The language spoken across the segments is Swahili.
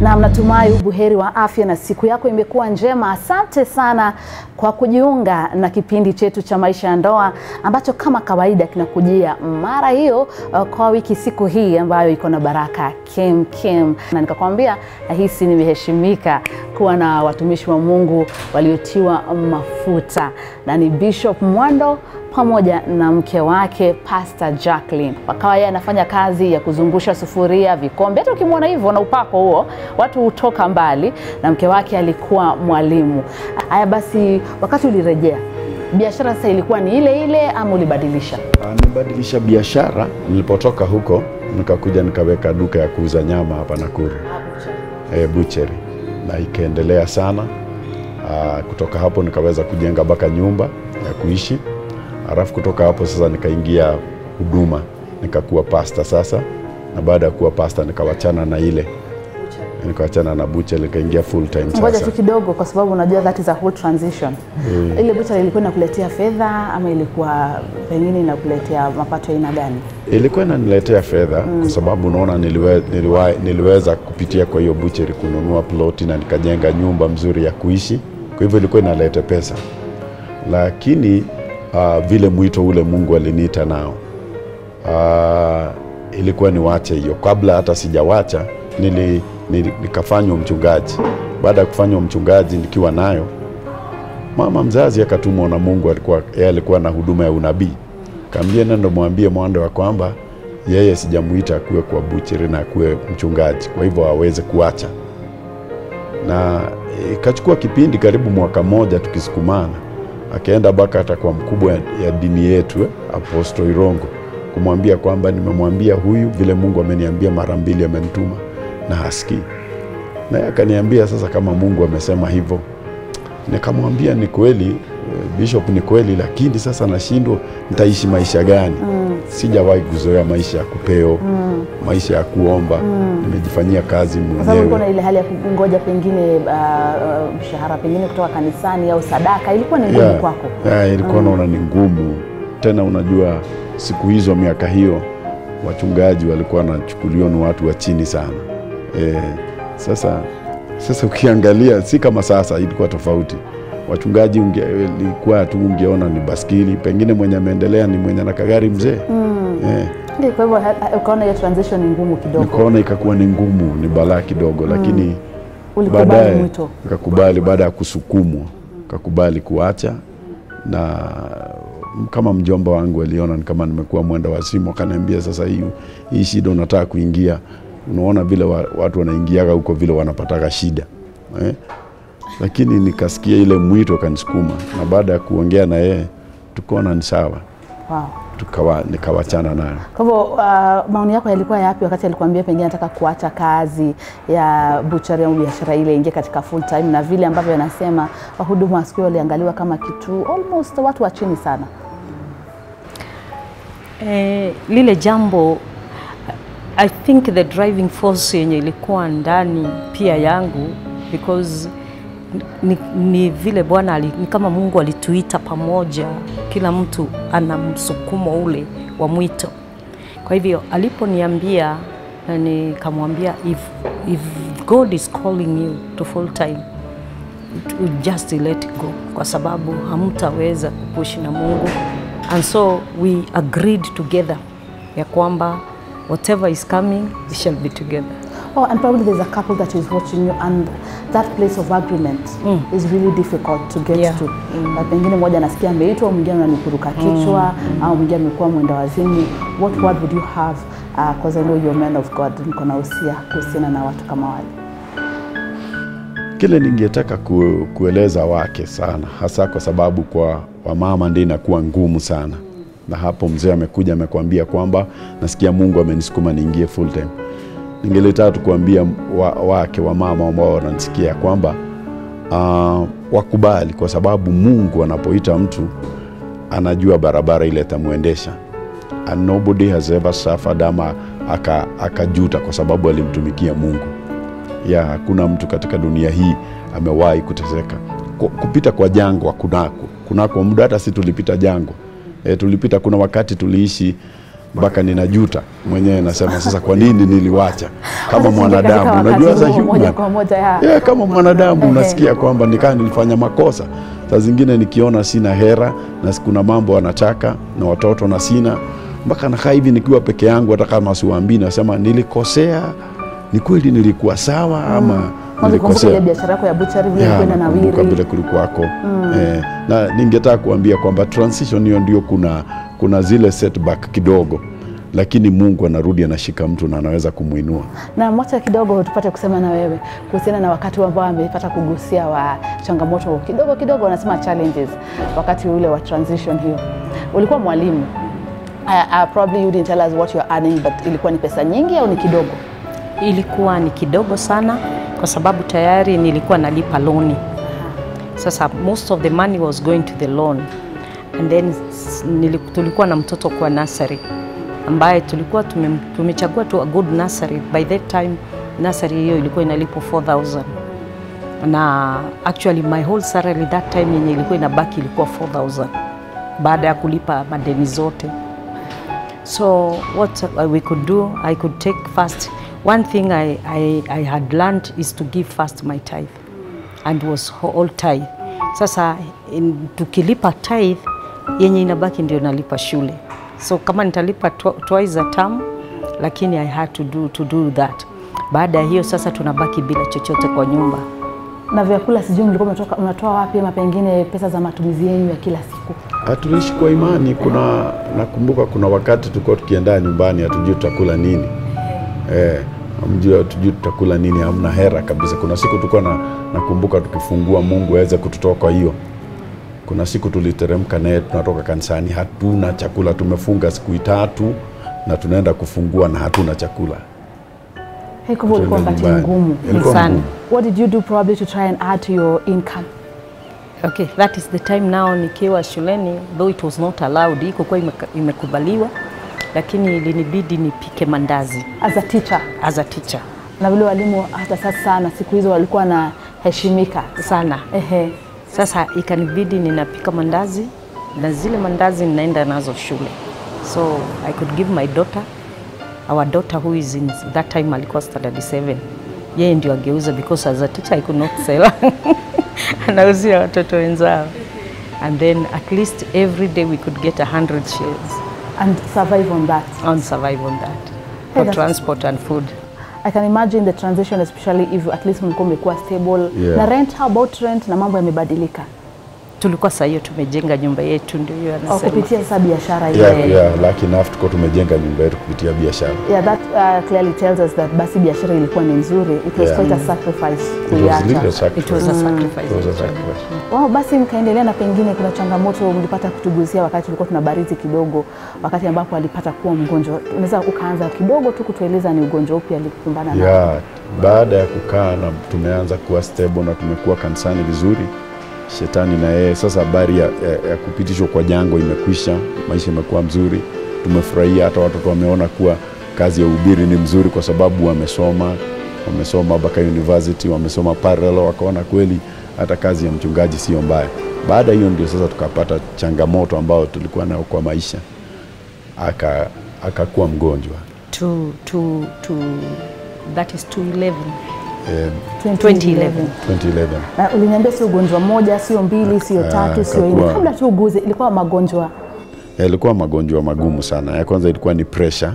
na mnatumai ubuheri wa afya na siku yako imekuwa njema. Asante sana kwa kujiunga na kipindi chetu cha maisha ya ndoa ambacho kama kawaida kinakujia mara hiyo uh, kwa wiki siku hii ambayo iko na baraka kem kem, na nikakwambia nahisi nimeheshimika kuwa na watumishi wa Mungu waliotiwa mafuta na ni Bishop Mwando pamoja na mke wake Pastor Jacqueline. Wakawa yeye anafanya kazi ya kuzungusha sufuria, vikombe. Hata ukimwona hivyo na upako huo, watu hutoka mbali, na mke wake alikuwa mwalimu. Haya basi, wakati ulirejea biashara sasa ilikuwa ni ile ile ama ulibadilisha? Ah, Nibadilisha biashara nilipotoka huko, nikakuja nikaweka duka ya kuuza nyama hapa Nakuru, e, butchery, na ikaendelea sana. Ah, kutoka hapo nikaweza kujenga mpaka nyumba ya kuishi, halafu kutoka hapo sasa nikaingia huduma, nikakuwa pasta sasa, na baada ya kuwa pasta nikawachana na ile nikawachana na butchery, nikaingia full time Ngoja sasa. tu kidogo, kwa sababu unajua that is a whole transition. Ile butchery ilikuwa inakuletea fedha ama ilikuwa pengine inakuletea mapato ya aina gani? ilikuwa inaniletea fedha kwa sababu unaona niliwe, niliwe, niliweza kupitia kwa hiyo bucheri kununua ploti na nikajenga nyumba mzuri ya kuishi. Kwa hivyo ilikuwa inaleta pesa, lakini uh, vile mwito ule Mungu aliniita nao uh, ilikuwa niwache hiyo. Kabla hata sijawacha nili, nili, nikafanywa mchungaji. Baada ya kufanywa mchungaji nikiwa nayo mama mzazi akatumwa na Mungu, alikuwa yeye alikuwa na huduma ya unabii, kaambia nenda mwambie Mwando ya kwamba yeye sijamuita akuwe kwa bucheri na akuwe mchungaji, kwa hivyo aweze kuacha. Na ikachukua kipindi karibu mwaka mmoja tukisukumana, akaenda mpaka hata kwa mkubwa ya, ya dini yetu eh, Apostle Irongo kumwambia kwamba nimemwambia huyu vile Mungu ameniambia mara mbili amenituma na hasikii. Naye akaniambia sasa, kama Mungu amesema hivyo nikamwambia ni kweli eh, Bishop, ni kweli, lakini sasa nashindwa nitaishi maisha gani? Sijawahi kuzoea maisha ya kupeo, maisha ya kuomba. Nimejifanyia kazi Kwa sababu ulikuwa na mwenyewe. ile hali ya kungoja pengine uh, uh, mshahara pengine kutoka kanisani au sadaka, ilikuwa ni ngumu Yeah, kwako. yeah, ilikuwa naona ni ngumu tena. Unajua siku hizo, miaka hiyo, wachungaji walikuwa wanachukuliwa ni watu wa chini sana eh, sasa sasa ukiangalia si kama sasa, ilikuwa tofauti. Wachungaji unge, ilikuwa tu ungeona ni baskili, pengine mwenye ameendelea ni mwenye na kagari mzee eh, Ndio, Kwa hivyo ha- ha- ukaona hiyo transition ni ngumu kidogo, nikaona ikakuwa ni ngumu, ni balaa kidogo, lakini ulikubali baadaye mwito. nikakubali, baada ya kusukumwa kakubali kuacha, na kama mjomba wangu aliona ni kama nimekuwa mwenda wazimu, akaniambia sasa, hii hii shida unataka kuingia, unaona vile wa, watu wanaingiaga huko vile wanapataga shida eh? Lakini nikasikia ile mwito kanisukuma, na baada ya kuongea na yeye tukaona ni sawa, Wow. tukawa nikawachana nayo. Kwa hivyo uh, maoni yako yalikuwa yapi wakati alikwambia pengine anataka kuacha kazi ya butchery au biashara ile ingie katika full time, na vile ambavyo anasema wahudumu wa siku hiyo waliangaliwa kama kitu almost watu wa chini sana? Eh, lile jambo I think the driving force yenye ilikuwa ndani pia yangu because ni, ni vile Bwana ali- ni kama Mungu alituita pamoja, kila mtu ana msukumo ule wa mwito. Kwa hivyo aliponiambia na nikamwambia if, if God is calling you to full time to just let go kwa sababu hamtaweza kupushi na Mungu and so we agreed together ya kwamba whatever is coming we shall be together Oh, and probably there's a couple that is watching you and that place of agreement is really difficult to get Yeah. to. Na pengine mmoja anasikia ameitwa, mwingine ananikuruka kichwa au mwingine amekuwa mwenda wazimu. What word would you have because I know you're a man of God, niko na usia kuhusiana na watu kama wale? Kile ningetaka ku, kueleza wake sana, hasa kwa sababu kwa wamama ndio inakuwa ngumu sana, na hapo mzee amekuja amekwambia kwamba nasikia Mungu amenisukuma niingie full time. Ningelitaka tu kuambia wa, wake wamama ambao wananisikia kwamba uh, wakubali, kwa sababu Mungu anapoita mtu anajua barabara ile itamwendesha and nobody has ever suffered ama aka- akajuta kwa sababu alimtumikia Mungu ya hakuna mtu katika dunia hii amewahi kuteseka Ku- kupita kwa jangwa kunako kunako muda hata si tulipita jangwa e, tulipita kuna wakati tuliishi mpaka ninajuta mwenyewe, nasema sasa, kwa nini niliwacha kama Hata katika mwanadamu? wakati Unajua huo, za moja human kwa moja ya yeah, kama mwanadamu Ehe. unasikia kwamba nikaa nilifanya makosa. Saa zingine nikiona sina hera na kuna mambo anataka na watoto na sina, mpaka nakaa hivi nikiwa peke yangu, hata kama siwaambii, nasema nilikosea, ni kweli nilikuwa sawa ama Unakumbuka ile nilikosea? biashara yako ya butchery vile Ya, ilikuwa nakumbuka vile inanawiri. kulikuwako eh, na ningetaka kuambia kwamba transition hiyo ndio kuna, kuna zile setback kidogo, lakini Mungu anarudi anashika mtu na anaweza kumwinua. Na mwacha kidogo tupate kusema na wewe kuhusiana na wakati ambao amepata kugusia wa changamoto kidogo kidogo, wanasema challenges, wakati ule wa transition hiyo. Ulikuwa mwalimu. Uh, uh, probably you didn't tell us what you're earning but ilikuwa ni pesa nyingi au ni kidogo? Ilikuwa ni kidogo sana kwa sababu tayari nilikuwa nalipa loni. Sasa most of the money was going to the loan and then s- nili- tulikuwa na mtoto kwa nursery ambaye tulikuwa tume, tumechagua tu a good nursery. By that time nursery hiyo ilikuwa inalipwa 4000 na actually my whole salary that time yenye ilikuwa inabaki ilikuwa 4000 baada ya kulipa madeni zote. So what uh, we could do, I could take first. One thing I, I, I had learned is to give first my tithe and was all tithe. Sasa in, tukilipa tithe yenye inabaki ndio nalipa shule. So kama nitalipa tw twice a term, lakini I had to do, to do that. Baada ya hiyo sasa tunabaki bila chochote kwa nyumba. Na vyakula sijui mlikuwa mnatoka mnatoa wapi ama pengine pesa za matumizi yenu ya kila siku? Hatuishi kwa imani. Kuna nakumbuka kuna wakati tulikuwa tukienda nyumbani hatujui tutakula nini eh, mjua hatujui tutakula nini, hamna hera kabisa. Kuna siku tulikuwa na, nakumbuka tukifungua Mungu aweze kututoa kwa hiyo. Kuna siku tuliteremka naye tunatoka kanisani, hatuna chakula, tumefunga siku tatu na tunaenda kufungua na hatuna chakula. Hey, kwa hivyo ulikuwa Tuende wakati nyumbani. ngumu. Ilikuwa Sana. ngumu. What did you do probably to try and add to your income? Okay, that is the time now nikiwa shuleni, though it was not allowed, iko kwa imeka- imekubaliwa, lakini ilinibidi nipike mandazi As a teacher as a teacher na vile walimu hata sasa na siku hizo walikuwa wanaheshimika sana. ehe. Sasa ikanibidi ninapika mandazi na zile mandazi ninaenda nazo shule, so I could give my daughter, our daughter who is in that time alikuwa standard 7 yeye ndio ageuza because as a teacher I could not sell anauzia watoto wenzao and then at least every day we could get 100 shillings and survive on that. and survive on that Hey, for that's- transport and food. I can imagine the transition especially if at least mlikuwa mmekuwa stable Yeah. na rent, how about rent na mambo yamebadilika Tulikuwa saa hiyo tumejenga nyumba yetu, ndio hiyo au anasema. kupitia sasa biashara ile Yeah, yeah, lucky enough tuko tumejenga nyumba yetu kupitia biashara. Yeah, that uh, clearly tells us that basi biashara ilikuwa ni nzuri. It was Yeah. quite a sacrifice It was little kuiacha. It was a sacrifice. sacrifice. It was a sacrifice. Wow, basi mkaendelea na pengine kuna changamoto mlipata kutugusia wakati tulikuwa tuna barizi kidogo, wakati ambapo alipata kuwa mgonjwa. Unaweza ukaanza kidogo tu kutueleza ni ugonjwa upi alikumbana nao? Yeah, baada ya kukaa na tumeanza kuwa stable na tumekuwa kanisani vizuri, shetani na yeye sasa, habari ya, ya, ya kupitishwa kwa jango imekwisha, maisha imekuwa mzuri, tumefurahia. Hata watoto wameona kuwa kazi ya ubiri ni mzuri, kwa sababu wamesoma wamesoma mpaka university, wamesoma parallel, wakaona kweli hata kazi ya mchungaji sio mbaya. Baada ya hiyo ndio sasa tukapata changamoto ambayo tulikuwa nayo kwa maisha, aka akakuwa mgonjwa to to to that is 211 eh, 2011. 2011 Na uliniambia sio ugonjwa moja, sio mbili, sio Ah, tatu, sio nne. kakuwa- Kabla tu uguze, ilikuwa magonjwa yalikuwa magonjwa magumu sana. Ya kwanza ilikuwa ni pressure,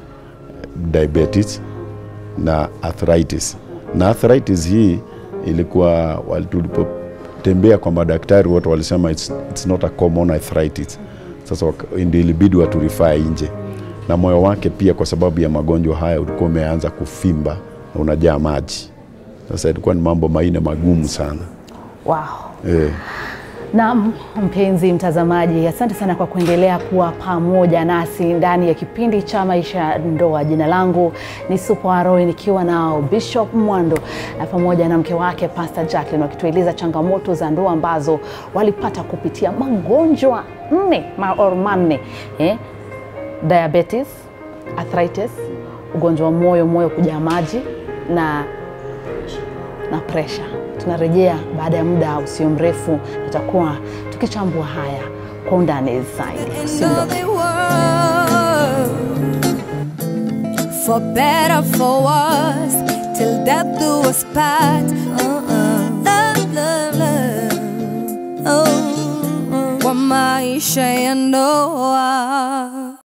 diabetes na arthritis. Na arthritis hii ilikuwa wali- tulipotembea kwa madaktari wote walisema it's, it's not a common arthritis. Sasa waka- ndio ilibidi waturifaa nje, na moyo wake pia kwa sababu ya magonjwa haya ulikuwa umeanza kufimba na unajaa maji. Sasa ilikuwa ni mambo maine magumu sana wow. eh. Na mpenzi mtazamaji, asante sana kwa kuendelea kuwa pamoja nasi ndani ya kipindi cha Maisha ya Ndoa. Jina langu ni Supo Aroi nikiwa nao Bishop Mwando na pamoja na mke wake Pastor Jacqueline wakitueleza changamoto za ndoa ambazo walipata kupitia magonjwa nne ma or manne eh? Diabetes, arthritis, ugonjwa wa moyo, moyo kujaa maji na na presha. Tunarejea baada ya muda usio mrefu, tutakuwa tukichambua haya kwa undani zaidi. in Usiondoke. the world for better for worse till death do us part uh-uh. love, love, love. Oh, oh. kwa maisha ya ndoa